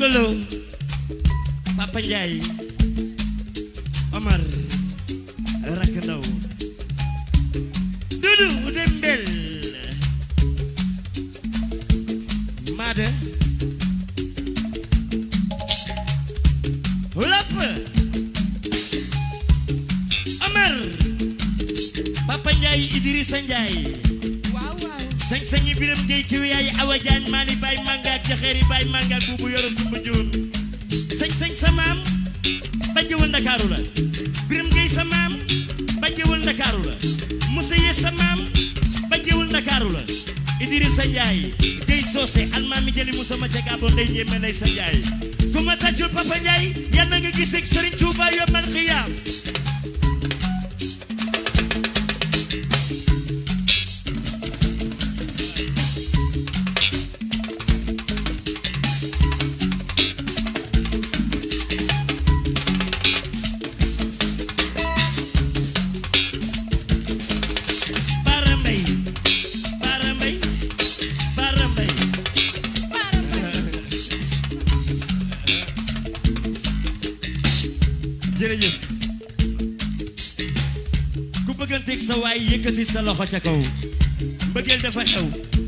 ndongolo Papa Ndiaye Omar rakk ndaw Dudu Dembel Mada Lapp Omar Papa Ndiaye Idrissa Ndiaye waaw waaw sañ-sañi biram ngay kiw yaay awa jaañ maali baay màngaak jaxeeri baay màngaak buubu yoro sumba joon sañ-sañ sa maam bajjewul ndakaaru la biram ngay sa maam bajjewul ndakaaru la musa ye sa maam bajjewul ndakaaru la Idrissa Njaay gay soose almaami jëli musa ma ca gaabo ndey njéeme lay sa njaay ku ma tàccul papa Njaay yal na nga giseeg Sëriñ Tuuba yombal xiyaam Bara Mbay Bara Mbay Bara Mbay Baara Mbay jërëjëf ku bëgganteeg sa waay yëkkati sa loxo ca kaw mbëggeel dafa xew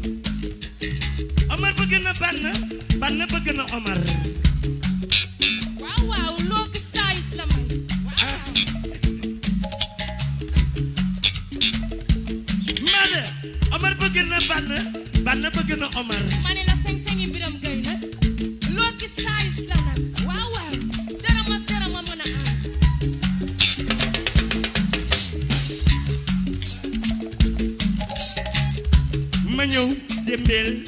Omar bëgg na Banna Banna bëgg na Omar waaw waaw loo gis saayis la may waaw Maada Omar bëgg na Banna Banna bëgg na Omar ma ne la sañ-sañi biram gay nag loo gis saayis la nag waaw waaw dara ma dara ma mën a am ma ñëw démbeel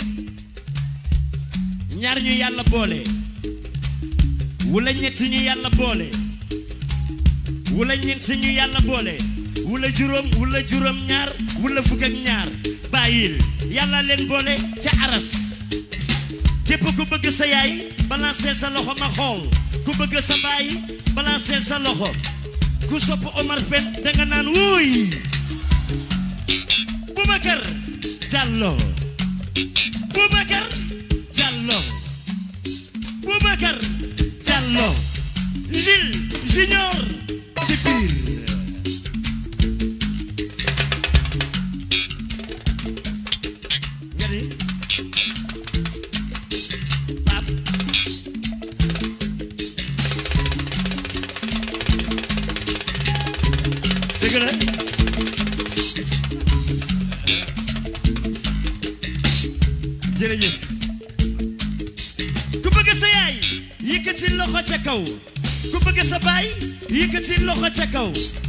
ñaar ñu yàlla boole wala ñett ñu yàlla boole wala ñeent ñu yàlla boole wala juróom wala juróom ñaar wala fukk ak ñaar bàyyil yàlla leen boole ca aras képp ku bëgg sa yaay balanceel sa loxo ma xool ku bëgg sa baay balanceel sa loxo ku sopp Omar Pène danga naan wuuy Boubacar Diallo Boubacar Diallo Boubacar Diallo Gilles Junior ci biir nga ni Pape dëgg la jërëjëf ku bëgg sa yaay yëkkati loxo ca kaw ku bëgg sa baay yëkkati loxo ca kaw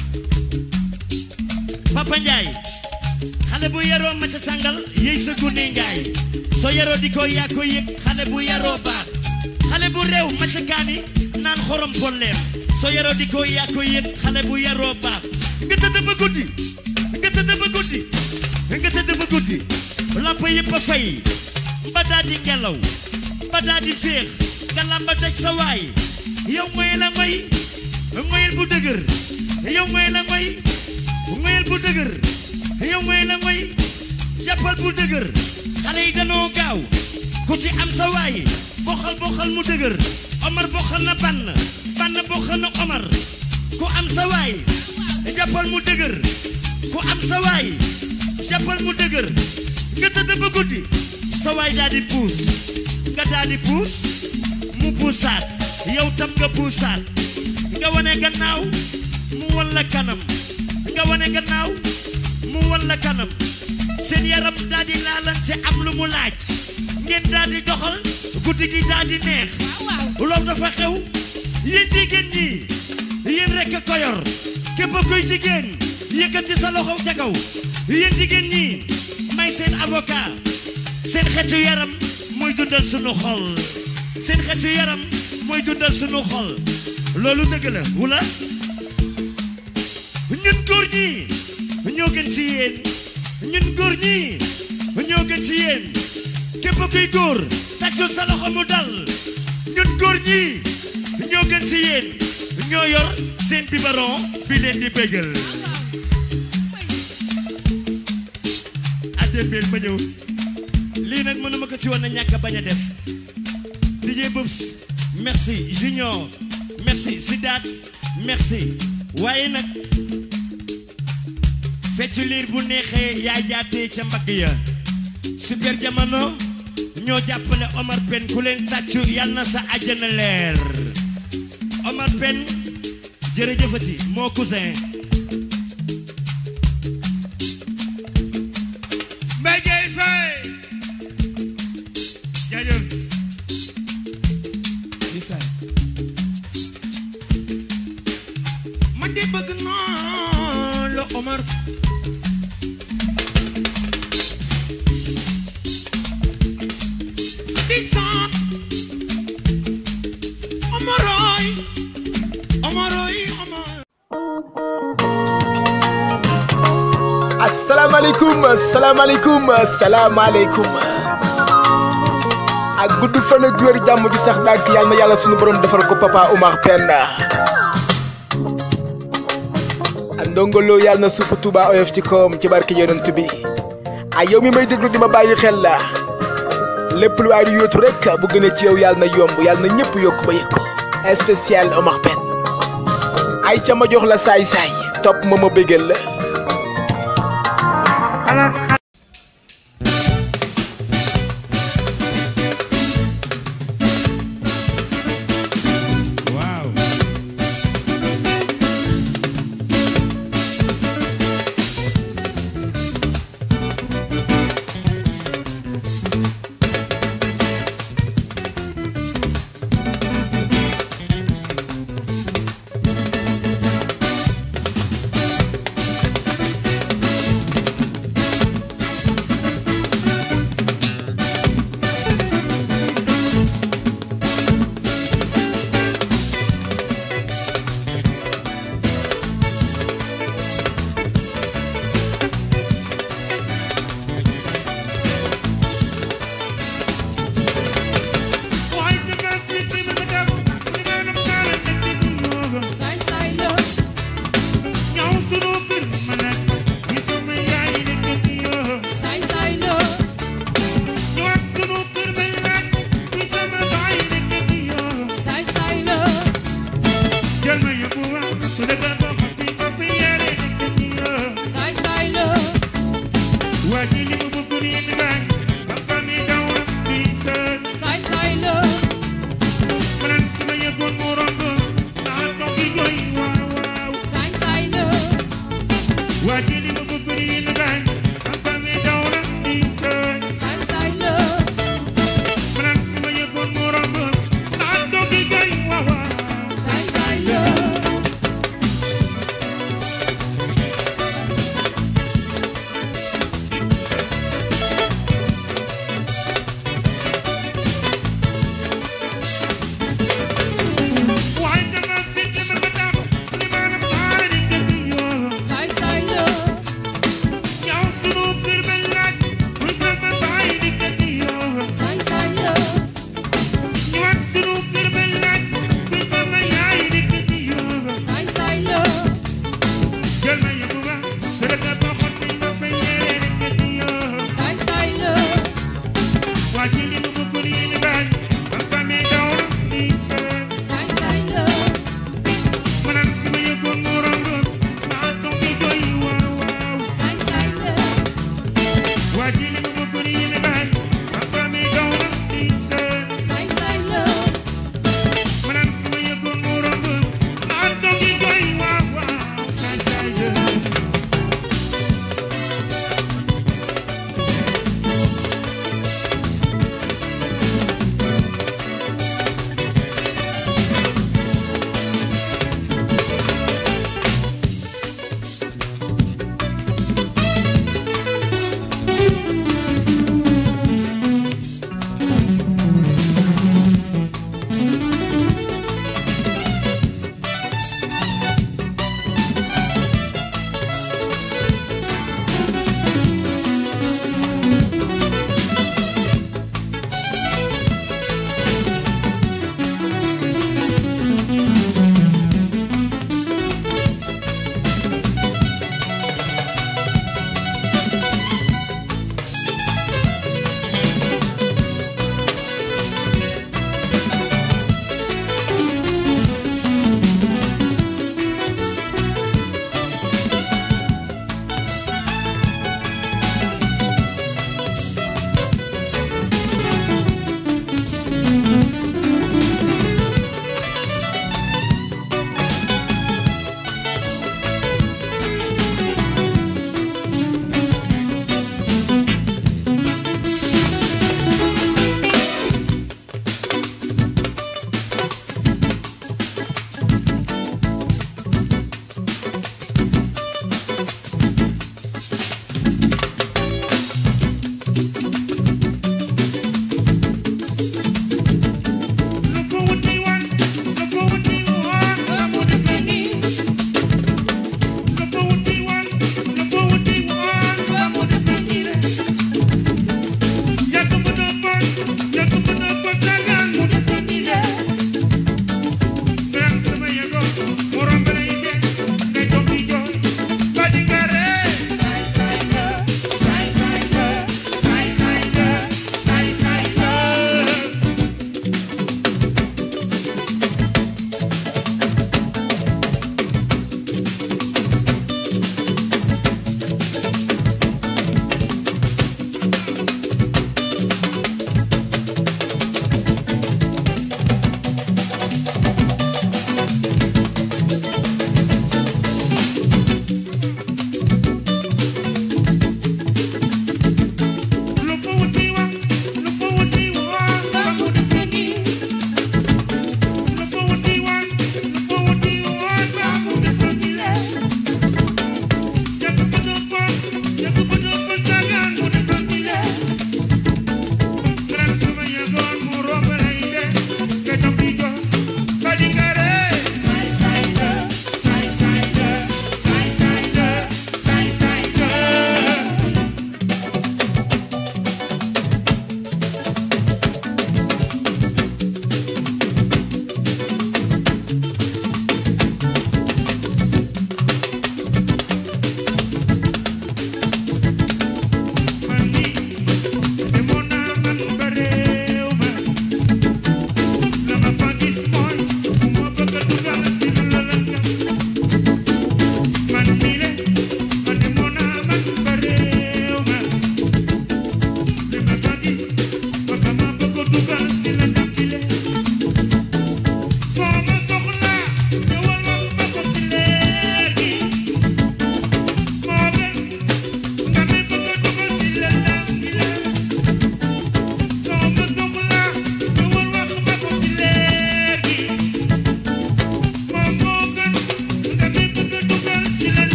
Papa Ndiaye xale bu yaroo ma ca sàngal yëy sa gune ngaay soo yaroo di ko yaa ko yëg xale bu yaroo baax xale bu réew ma ca kaani naan xorom polleem soo yaroo di ko yaa ko yëg xale bu yaroo baax nga tëdd ba guddi nga tëdd ba guddi nga tëdd ba guddi lamp yëpp a fay ba daa di ngelaw ba daa di féex nga lamba daj sa waay yow ngoy la ngoy ngoyel bu dëgër yow ngoy la ngoy ngoyel bu dëgër yow ngoy la ngoy jàppal bu dëgër xale yi danoo gaaw ku ci am sa waay boxal boxal mu dëgër Omar boxal na bann bann boxal na Omar ku am sa waay jàppal mu dëgër ku am sa waay jàppal mu dëgër nga tëdd ba guddi sa waay daal di puus nga daal di puus mu puusaat yow tam nga puusaat nga wane gannaaw mu wan la kanam nga wane gannaaw mu wan la kanam seen yaram daal di laalante am lu mu laaj ngeen daal di doxal guddi gi daal di neex waaw waaw loolu dafa xew yéen jigéen ñi yéen rek a ko yor képp kuy jigéen yëkkati sa loxo ca kaw yéen jigéen ñi may seen avocat seen xeetu yaram mooy dundal sunu xol seen xeetu yaram mooy dundal sunu xol loolu dëgg la wula ñun góor ñi ñoo gën ci yéen ñun góor ñi ñoo gën ci yéen képp kuy góor tàccul sa loxo mu dal ñun góor ñi ñoo gën ci yéen ñoo yor seen biberon bi leen di bégal addembeel ma ñëw lii nag mënuma ko ci woon a ñàkk a bañ a def DJ Bubs merci Junior merci Sidat merci waaye nag feccu liir bu neexee yaa jaatee ca mbagg ya super jamono ñoo jàppale Omar Pène ku leen tàccu yal na sa àjjana leer Omar Pène jërëjëfati moo cousin Mbaye Gueye Faye jaajëf man de bëgg naa la Omar di sant Omaroy Omaroy Omar asalaamaaleykum asalaamaaleykum asalaamaaleykum ak gudd fan ak wér jàmm bi sax dàgg yàlla na yàlla sunu borom defal ko papa Oumar Pène ak ndongolo yàlla na suufu Tuuba oyof ci kawam ci barke yonent bi ay yow mi may déglu di ma bàyyi xel la lépp lu waay di yóotu rek bu gënee ci yow yàlla na yomb yàlla na ñëpp yokk ba yëg ko spécial Oumar Pène ay ca ma jox la saay-saay topp ma ma bégal la waaw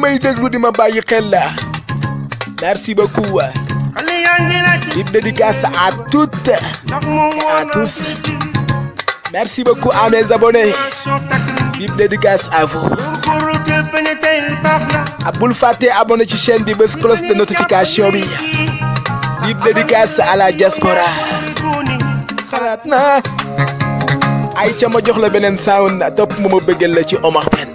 may déglu di ma bàyyi xel la merci beaucoup big dédicace à toutes et à tous merci beaucoup à mes abonnés big dédicace à vous ah bul fàtte abonné ci chaîne bi bés cloche de notification bi big dédicace à la diaspora xalaat naa ay ca ma jox la beneen sound topp mu ma bëggal la ci Omar Pène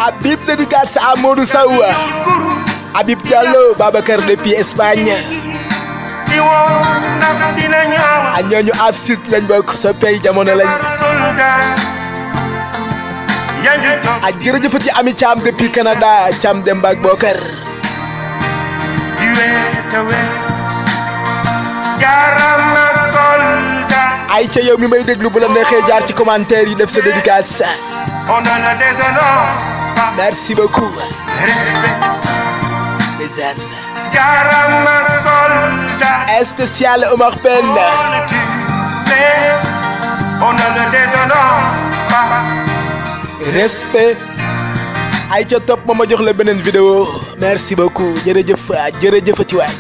Habib dédicace à Modou Sow Habib Diallo Babacar depuis Espagne di woo ndax dina ñaaw a ñooñu ab site lañ bokk sa pay jamono lañ soldat yaa ngi toog a jërëjëfati Ami Thiam depuis Canada Thiam Demba ak Bokar di weet a weet jaarama soldat ay ca yow mi may déglu bu la neexee jaar ci commentaire yi def sa dédicace on a le déshonneur pas merci beaucoup respect ndeysaan jaarama soldat spécial Omar Pène on le tue mais on a le déshonneur pas respect ay ca topp ma ma jox la beneen vidéo merci beaucoup jërëjëf jërëjëfati waay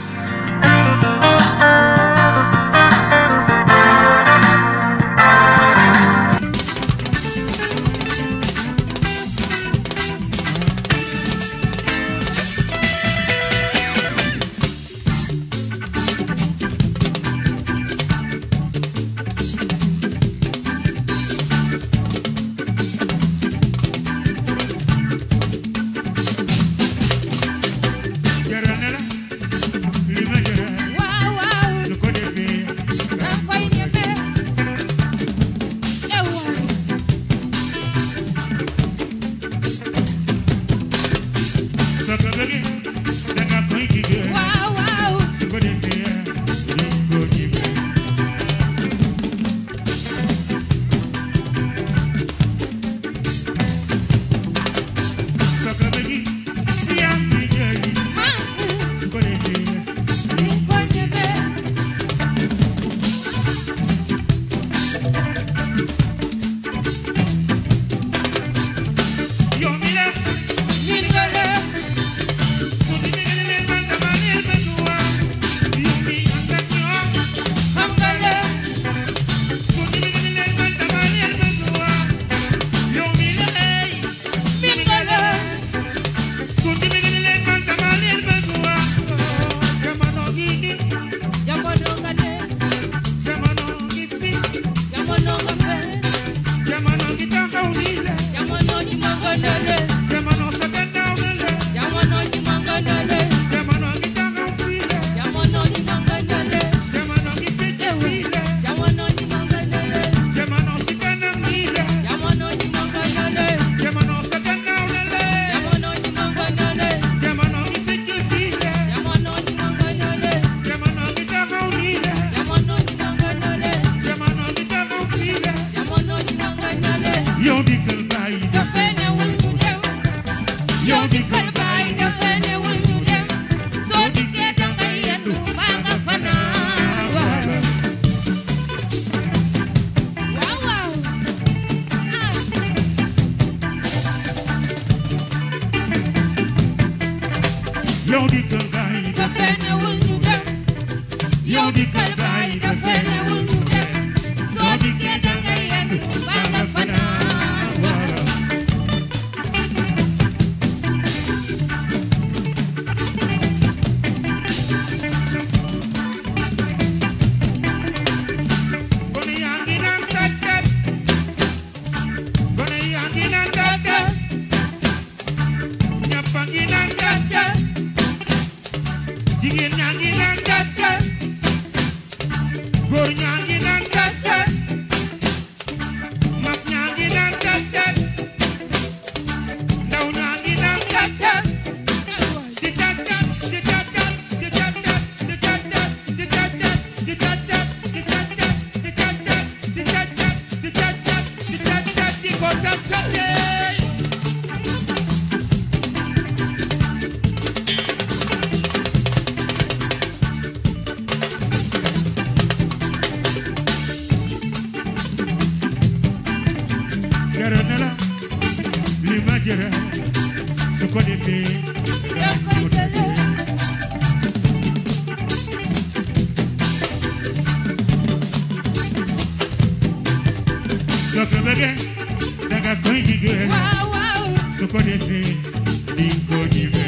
jara na la li ma jara waaw waaw su ko defee danga koy ñeme eh waay soo ko bëggee danga koy jigéen waaw waaw su ko defee di ko ñime soo ko bëggee yaa ngi jëli ah su ko defee di ko ñeme yow mi la nit nga la su di bëggee leen man dama leen bëgg waa yow mi ànd ak ñoom xam nga la su di bëggee leen man dama leen bëgg waa yow mi la ey nit nga la su di bëggee leen man dama leen bëgg waa jamono gi nii jamono nga ne jamono gi fi jamono nga fe jamono gi taxaw nii la jamono ji ma nga ne le jamono sa gannaaw na la jamono ji ma nga ne le jamono gi taxaw fii la jamono ji ma nga ne le jamono gi fecc fii la jamono ji ma nga ne le jamono si kanam nii la jamono ji ma nga ne le jamono sa gannaaw na la jamono ji ma nga ne le jamono gi fecc fii la jamono ji ma nga ne le jamono gi taxaw nii la jamono ji ma nga ne le jamono gi taxaw fii la jamono ji ma nga ne le yow di kër bàyyi dafa newul ñu dem yow di kër baay dafa newul ñu dem soo dikkee dangay yendu baa nga fanaan waaw waaw waaw ah yow di kër bàyyi dafa newul ñu dem yow di kër baay dafa newul ñu dem soo dikkee dangay yendu baa nga fanaan waaw gone yaa ngi naan tàggat gone yaa ngi naan tàggat ñëpp a ngi naan tàggat jigéen ñaa ngi naan tàggat góor ñaa ngi naan tàggat mag ñaa ngi naan tàggat ndaw ñaa ngi naan tàggat di tàggat di tàggat di tàggat di tàggat di tàggat di tàggat di tàggat di tàggat di tàggat di tàggat di tàggat di ko tàggatee. jërë na la li ma jërë su ko defee danga koy jëlee soo ko bëggee danga koy jigéen waaw waaw su ko defee di ko ñime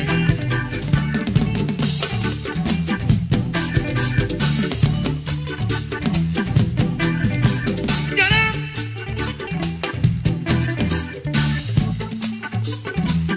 jërë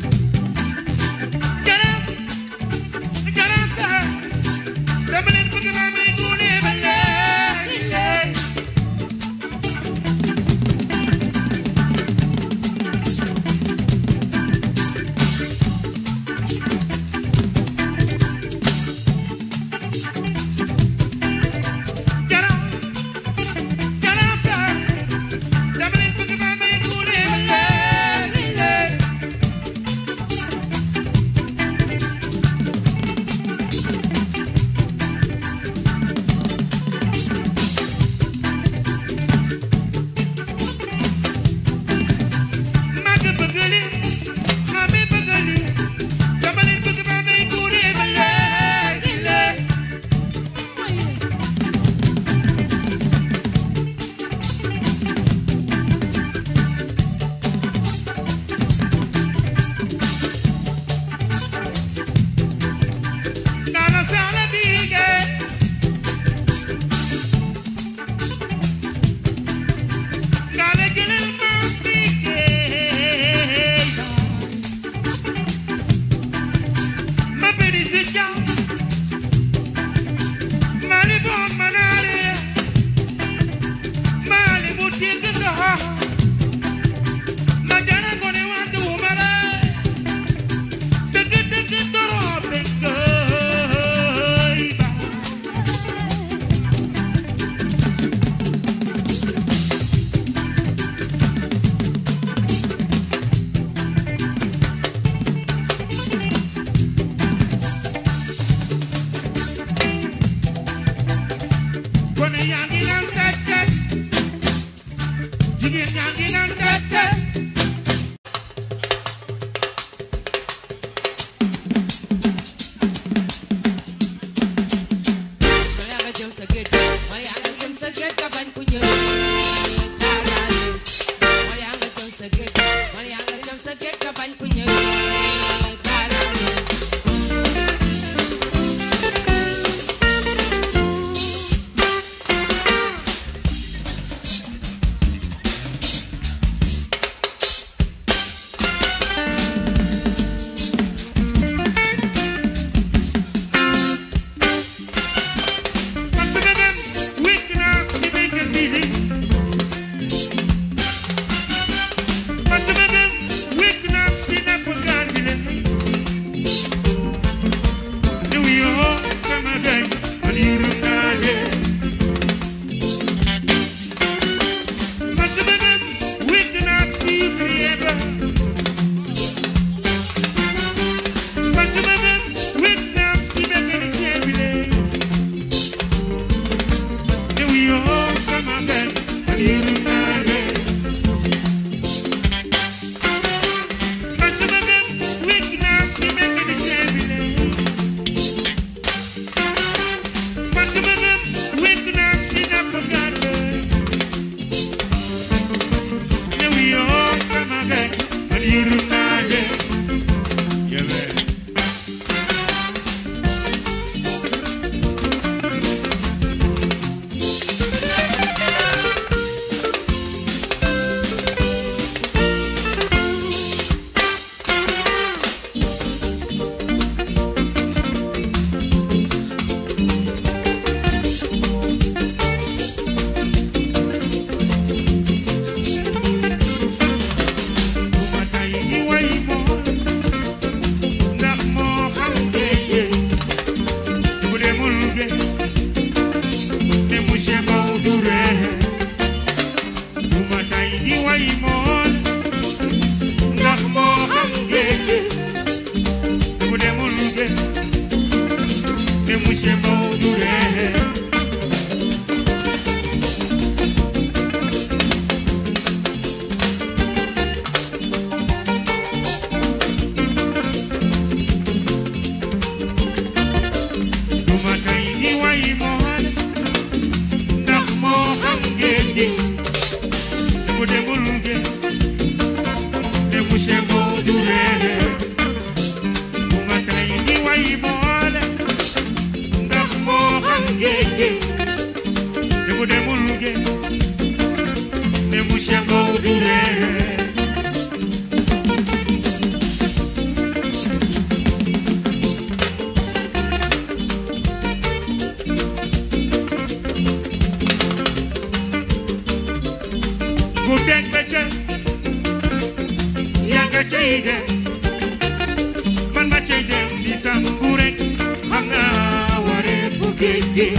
cay dem man ma cay dem di sangu rek xam naa waree fu géej gi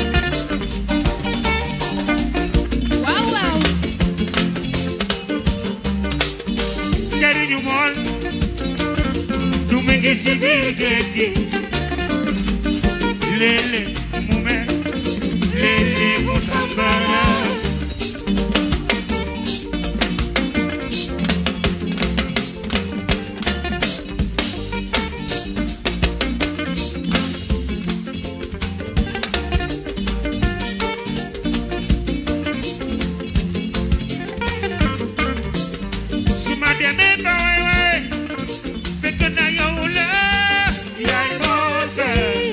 waaw waaw njariñu mool du mu ngi si biir géej gi léeg-léeg mu mer léeg-léeg mu sambara su ma demee ba waay waay fekk na yow la yaay mool ka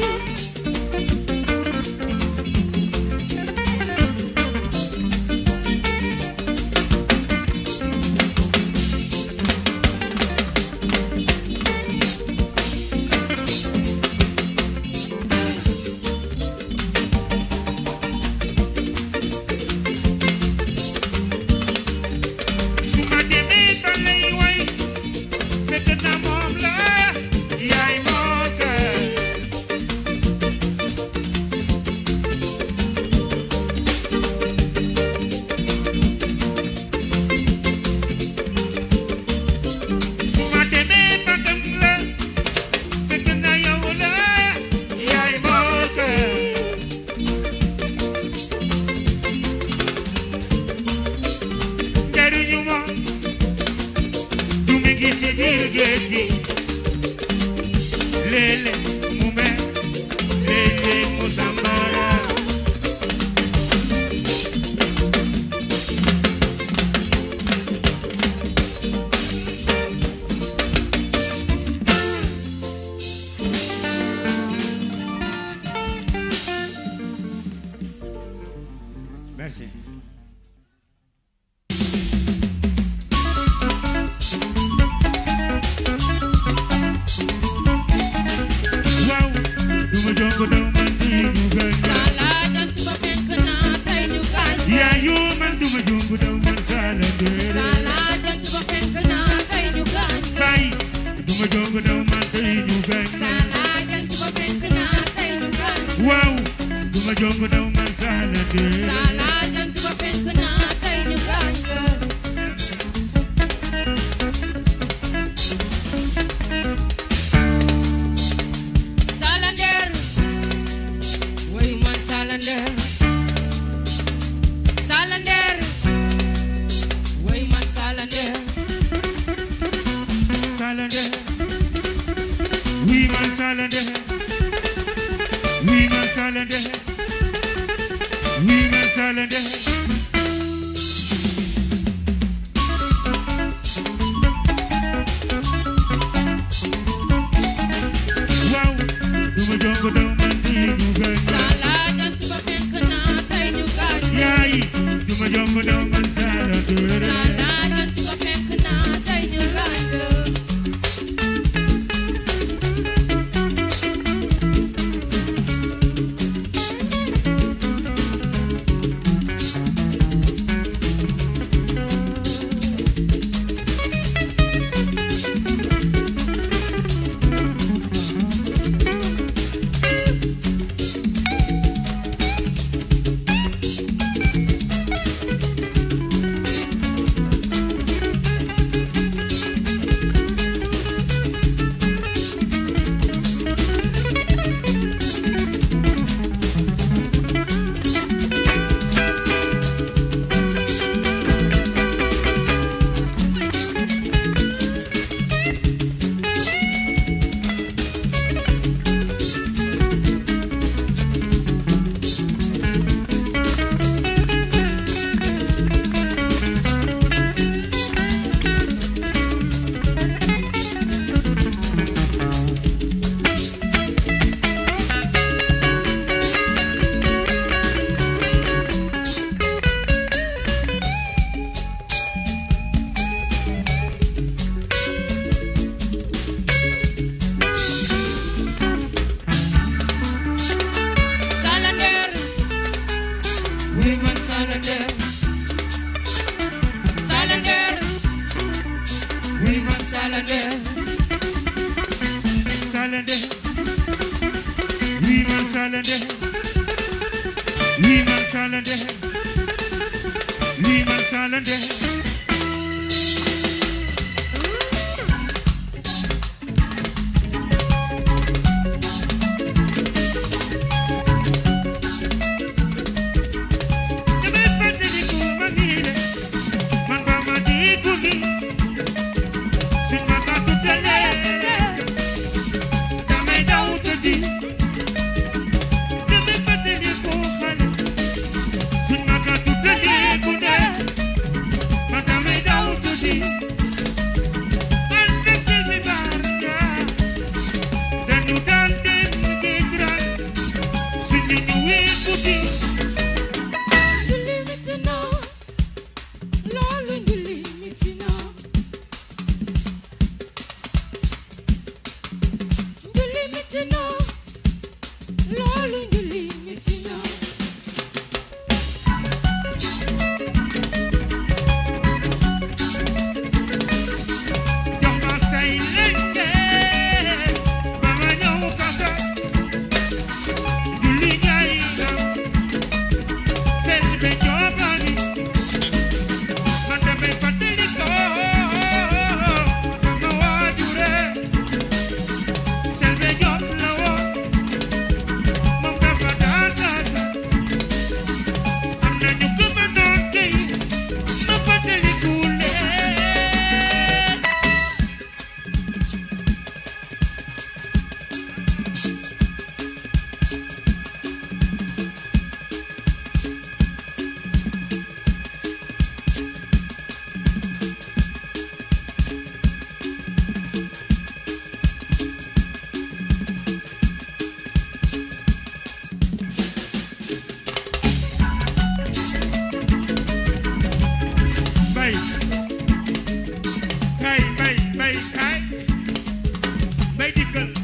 su ma demee ba lay way fekk na moom la yaay mool ka su ma demee ba gëm la fekk na yow la yaay mool ka njariñu moom du mi ngi si biir géej gi léeg-léeg mu mer léeg-léeg mu sambara Merci. waaw du ma jongo daw man di ñu gaañ Sala jant ba fenk na tey ñu gaañ yaayu man du ma jongo daw man saala déere Sala jant ba fenk na tey ñu gaañ bay du ma jongo daw man tey ñu gaañ Sala jant ba fenk na tey ñu gaañ waaw du ma jongo daw man saala déere Sala jant ba fenk na tey ñu gaañ Salander way man Salander Salander way man Salander saala déere oui man saala déere oui man saala déere oui man saala déere waaw du ma jongo daw man di ñu gaañ Sala jant ba fenk na tey ñu gaañ yaay du ma jongo daw man saala déere Sala jant ba fenk na tey ñu gaañ Salande Salande Oui man Salande Oui man Salande Oui man Salande Damay fàttaliku ma nii de man ba ma di guddi suñ ma ka tuddalee damay daw tëddi damay fàttaliku xale suñ ma ka tuddalee guddi man damay daw tëddi man de Sylvie Barka dañu daan dem géej raay suñu ñëwee guddi Njuli mitti na loolu njuli mitti na Njuli mitti na loolu njuli mitti na jox ma say lenge ba ma ñëw kasa julli ñaay ngam Selbe joobani man damay fàttali ko sama waajure Selbe joob la woon moom dafa daan daasa am na ñu ko fa doon kay ma fàttali ku leen bay kay bay bay kay bay dikkal